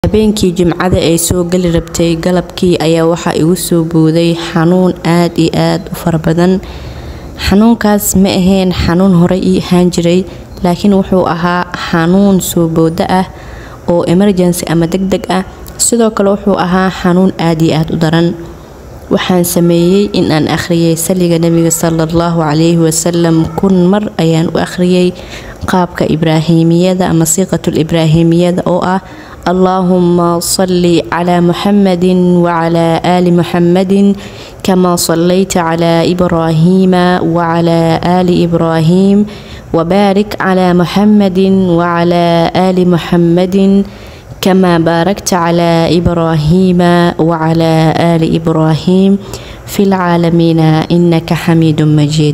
habeenkii jimcada ay soo geli rabtay galabkii ayaa waxaa igu soo booday xanuun aad iyo aad u fara badan xanuunkaas ma ahayn xanuun horey ii ahaan jiray laakiin wuxuu ahaa xanuun soo boodo ah oo emergency ama deg deg ah sidoo kale wuxuu ahaa xanuun aad iyo aad u daran waxaan sameeyey in aan akhriyay saliga nebiga sala allahu calayhi wasalam kun mar ayaan u akhriyay qaabka ibraahimiyada ama siiqatul ibraahimiyada oo ah allaahuma salli calaa muxamadin wacalaa aali muxamadin kamaa sallayta calaa ibraahiima wacalaa aali ibraahiim wabaarik calaa muxamadin wacalaa aali muxamadin كما باركت على إبراهيم وعلى آل إبراهيم في العالمين إنك حميد مجيد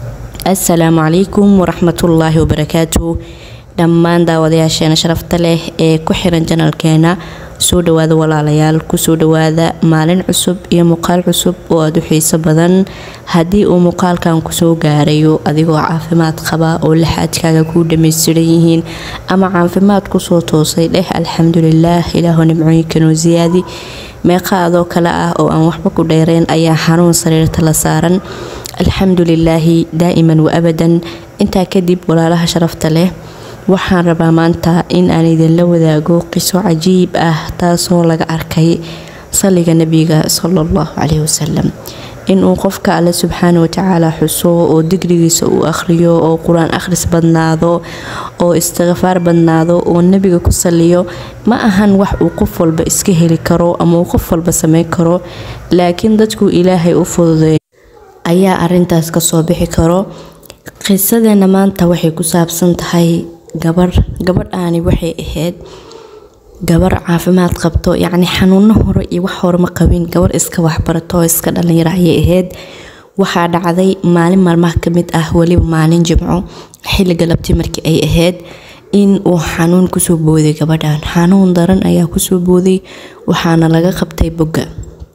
السلام عليكم ورحمة الله وبركاته dhammaan daawadayaasheena sharafta leh ee ku xiran janalkeena soo dhawaada walaalayaal kusoo dhawaada maalin cusub iyo muuqaal cusub oo aada u xiiso badan haddii uu muuqaalkan kusoo gaarayo adigoo caafimaad qaba oo laxaadkaaga kuu dhammaystiran yihiin ama caafimaad kusoo toosay dheh alxamdulilaah ilaahu nimcooyinkanoo siyaadi meeqa adoo kale ah oo aan waxba ku dheereen ayaa xanuun sariirta la saaran alxamdulilaahi daa'iman wa abadan intaa kadib walaalaha sharafta leh waxaan rabaa maanta in aan idinla wadaago qiso cajiib ah taasoo laga arkay saliga nebiga sala allahu caleyhi wasalam inuu qofka alle subxaana watacaala xuso oo digrigiisa uu akhriyo oo qur-aan akhris badnaado oo istikfaar badnaado oo nebiga ku saliyo ma ahan wax uu qof walba iska heli karo ama uu qof walba sameyn karo laakiin dadku ilaahay u fududeey ayaa arintaas kasoo bixi karo qisadeena maanta waxay ku saabsan tahay gabar gabadhaani waxay ahayd gabar caafimaad qabto yacni xanuuno hore iyo wax hore ma qabin gabar iska waxbarato oo iska dhalinyaro ayay ahayd waxaa dhacday maalin maalmaha kamid ah weliba maalin jimco xilli galabti markii ay ahayd in uu xanuun kusoo booday gabadhan xanuun daran ayaa kusoo booday waxaana laga qabtay bogga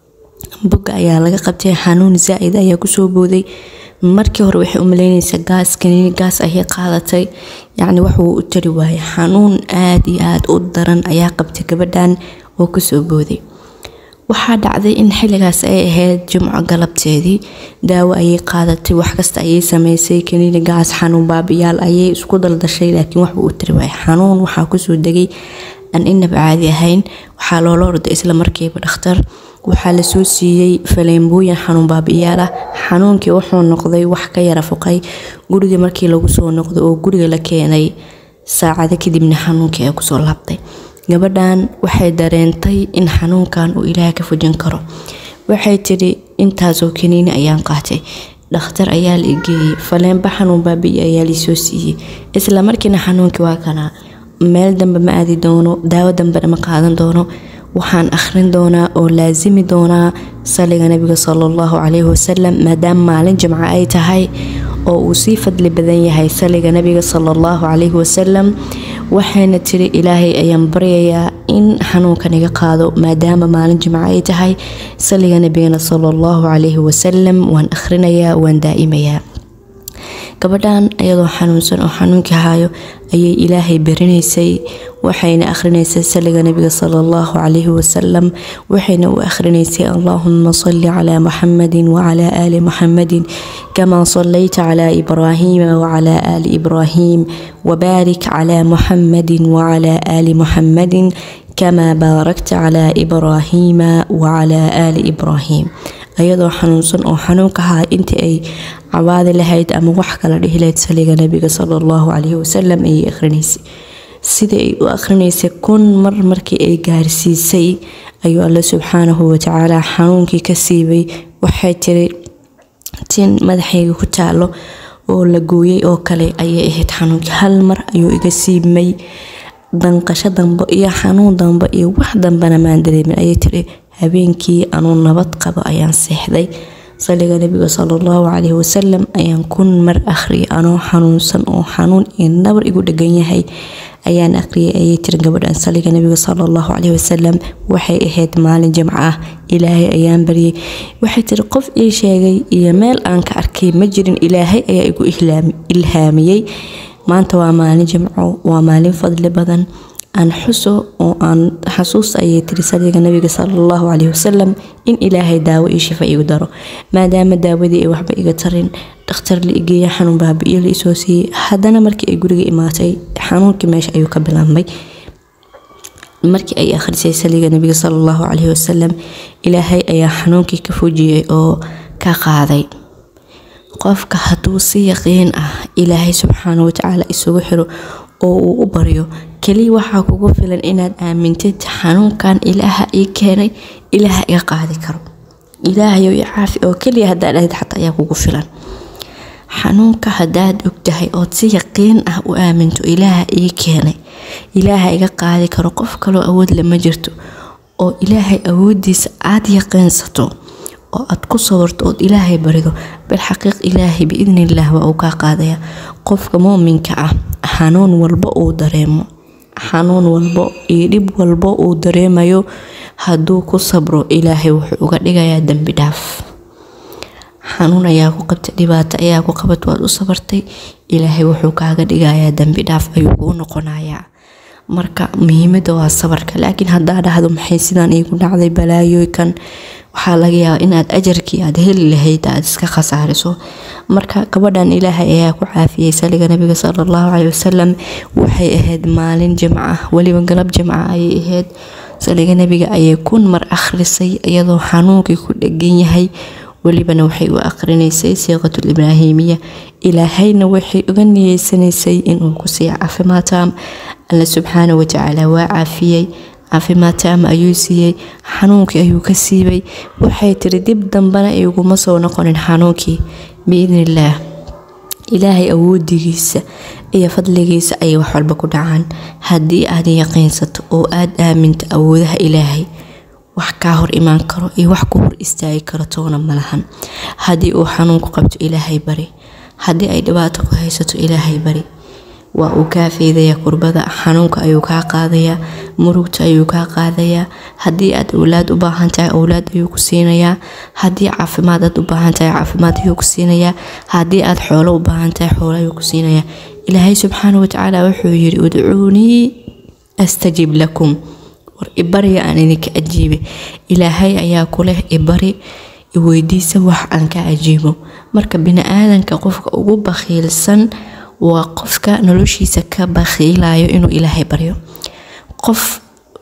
bogga ayaa laga qabtay xanuun zaa-id ayaa kusoo booday markii hore waxay u maleynaysaa gaas kaniini gaas ayay qaadatay yacni waxuu u tari waayay xanuun aad iyo aad u daran ayaa qabtay gabadhan oo kusoo booday waxaa dhacday in xilligaas ay ahayd jimco galabteedii daawo ayay qaadatay wax kasta ayay sameysay kaniini gaas xanuun baabiyaal ayay isku daldashay laakiin waxuu u tari waayay xanuun waxaa kusoo degay aan inaba caadi ahayn waxaa loola orday isla markiiba dhakhtar waxaa lasoo siiyey faleembooyin xanuun baabi'iyaal ah xanuunkii wuxuu noqday wax ka yara fuqay guriga markii lagu soo noqday oo guriga la keenay saacado kadibna xanuunkii ay kusoo laabtay gabadhan waxay dareentay in xanuunkan uu ilaah ka fujin karo waxay tidhi intaasoo kaniini ayaan qaatay dhakhtar ayaa la igeeyey faleenba xanuun baabi'i ayaa lisoo siiyey isla markiina xanuunkii waa kanaa meel dambe ma aadi doono daawo dambena ma qaadan doono waxaan akhrin doonaa oo laasimi doonaa saliga nabiga sala allahu caleyhi wasalam maadaama maalin jimco ay tahay oo uu sii fadli badan yahay saliga nabiga sala allahu caleyhi wasalam waxayna tiri ilaahay ayaan baryayaa in xanuunkan iga qaado maadaama maalin jimco ay tahay saliga nabigana sala allahu caleyhi wasalam waan akhrinayaa waan daa'imayaa gabadhan iyadoo xanuunsan oo xanuunkii hayo ayay ilaahay barinaysay waxayna akhrinaysay saliga nabiga sala allahu calayhi wasalam waxayna u akhrinaysay allaahuma salli calaa muxamadin wacalaa aali muxamadin kamaa sallayta calaa ibraahiima wacalaa aali ibraahiim wabaarik calaa muxamadin wacalaa aali muxamadin kamaa baarakta calaa ibraahiima wacalaa aali ibraahiim ayadoo xanuunsan oo xanuunka ahaa intii ay cabaadi lahayd ama wax kala dhihi lahayd saliga nabiga sala allahu caleyhi wasalam ayay akhrinaysay sida ay u akhrinaysay kun mar markii ay gaarsiisay ayuu alle subxaanahu watacaala xanuunkii ka siibay waxay tiri tin madaxayga ku taalo oo la gooyay oo kale ayay ahayd xanuunkii hal mar ayuu iga siibmay danqasho dambe iyo xanuun dambe iyo wax dambena maan dareemin ayay tiri habeenkii anuu nabad qabo ayaan seexday saliga nabiga sala allahu caleyhi wasalam ayaan kun mar akhriyay anoo xanuunsan oo xanuun iyo nabar igu dhegan yahay ayaan akhriyay ayay tiri gabadhan saliga nabiga sala allahu caleyhi wasalam waxay ahayd maalin jimco ah ilaahay ayaan baryay waxay tiri qof ii sheegay iyo meel aan ka arkay ma jirin ilaahay ayaa igu ilhaamiyey maanta waa maalin jimco waa maalin fadli badan aan xuso oo aan xasuusta ayay tiri saliga nabiga salallahu caleyhi wasalam in ilaahay daawo iyo shifa igu daro maadaama daawadii ay waxba iga tarin dhakhtar la igeeya xanuun baabi'iyo la isoo siiyey haddana markii ay guriga imaatay xanuunkii meesha ayuu ka bilaabmay markii ay akhrisay saliga nabiga salallahu caleyhi wasalam ilaahay ayaa xanuunkii ka fujiyey oo ka qaaday qofka hadduu si yaqiin ah ilaahay subxaana watacaala isugu xiro oo uu u baryo keliya waxaa kugu filan inaad aamintid xanuunkan ilaaha ii keenay ilaaha iga qaadi karo ilaahayow i caafi oo keliya haddaad dhahid xataa ayaa kugu filan xanuunka haddaad ogtahay ood si yaqiin ah u aaminto ilaaha ii keenay ilaaha iga qaadi karo qof kaloo awood lama jirto oo ilaahay awoodiisa aada yaqiinsato oo aad ku sabarto ood ilaahay barido bilxaqiiq ilaahay biidnillaah waa uu kaa qaadaya qofka muuminka ah xanuun walba uu dareemo xanuun walbo iyo dhib walbo uu dareemayo hadduu ku sabro ilaahay wuxuu uga dhigayaa dembi dhaaf xanuun ayaa ku qabtay dhibaato ayaa ku qabat waad u sabartay ilaahay wuxuu kaaga dhigayaa dembi dhaaf ayuu kuu noqonayaa marka muhiimada waa sabarka laakiin haddaa dhahdo maxay sidaan iigu dhacday balaayooykan waxaa laga yaabaa inaad ajarkii aad heli lahayd aad iska khasaariso marka gabadhan ilaahay ayaa ku caafiyey saliga nabiga sala allahu caleyhi wasalam waxay ahayd maalin jimca ah weliba galab jimca ayay ahayd saliga nabiga ayay kun mar akhrisay iyadoo xanuunkii ku dhegan yahay welibana waxay u aqrinaysay siiqatul ibraahimiya ilaahayna waxay uga niyeysanaysay inuu ku siiya caafimaad taam alla subxaana watacaala waa caafiyey caafimaad taama ayuu siiyey xanuunkii ayuu ka siibay waxay tiri dib dambana iguma soo noqonin xanuunkii biidnillaah ilaahay awoodigiisa iyo fadligiisa ayay wax walba ku dhacaan haddii aad yaqiinsato oo aada aaminto awoodaha ilaahay wax kaa hor imaan karo iyo wax ku hor istaagi karo toona malahan haddii uu xanuunku qabto ilaahay bari haddii ay dhibaato ku haysato ilaahay bari waa uu kaa feedayaa kurbada xanuunka ayuu kaa qaadayaa murugta ayuu kaa qaadayaa haddii aad owlaad u baahan tahay owlaad ayuu ku siinayaa haddii caafimaad aad u baahan tahay caafimaad ayuu ku siinayaa haddii aad xoolo u baahan tahay xoolo ayuu ku siinayaa ilaahay subxaana watacaala wuxuu yidhi udcuunii astajib lakum war ibariga aan idinka ajiibe ilaahay ayaa ku leh ibari iweydiisa wax aan ka ajiibo marka bini-aadanka qofka ugu bakhiilsan waa qofka noloshiisa ka bakhiilayo inuu ilaahay baryo qof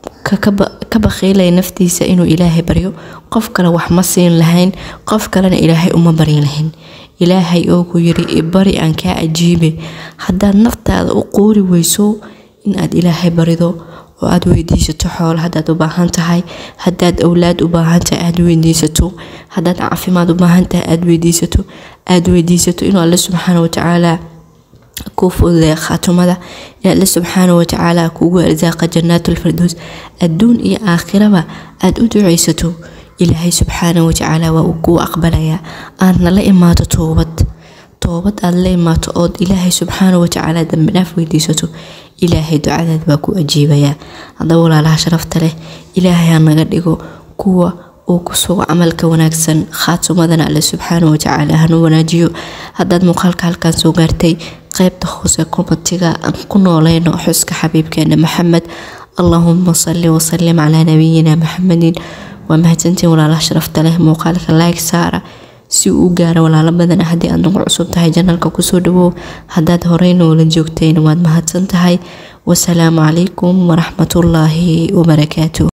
ka bakhiilaya naftiisa inuu ilaahay baryo qof kale wax ma siin lahayn qof kalena ilaahay uma baryi lahayn ilaahay oo ku yiri ibari aan kaa ajiibe haddaad naftaada u qoori weyso inaad ilaahay barido oo aad weydiisato xoolo haddaad u baahan tahay haddaad owlaad u baahan tahay aad weydiisato haddaad caafimaad u baahan tahay aad weydiisato aad weydiisato inuu alle subxaana watacaala kuu fududeeya khaatumada in alle subxaana watacaala kugu arsaaqa jannaatulfardows adduun iyo aakhiraba aad u duceysato ilaahay subxaana watacaala waa uu kuu aqbalayaa aadna la imaato toobad toobad aad la imaato ood ilaahay subxaana watacaala dambidhaaf weydiisato ilaahay ducadaad baa ku ajiibayaa haddaba walaalaha sharafta leh ilaahay ha naga dhigo kuwa uu ku sugo camalka wanaagsan khaatumadana alle subxaana watacaala hanu wanaajiyo haddaad muuqaalka halkan soo gaartay qaybta hoose komatiga aan ku nooleyno xuska xabiibkeena maxamed allahuma salli wasalim calaa nabiyina maxamedin waa mahadsantiin walaalaha sharafta leh muuqaalka like saara si uu u gaaro walaalo badan haddii aad nagu cusub tahay janalka kusoo dhawow haddaad horey noola joogtayna waad mahadsan tahay wasalaamu calaykum waraxmatullaahi wabarakaatu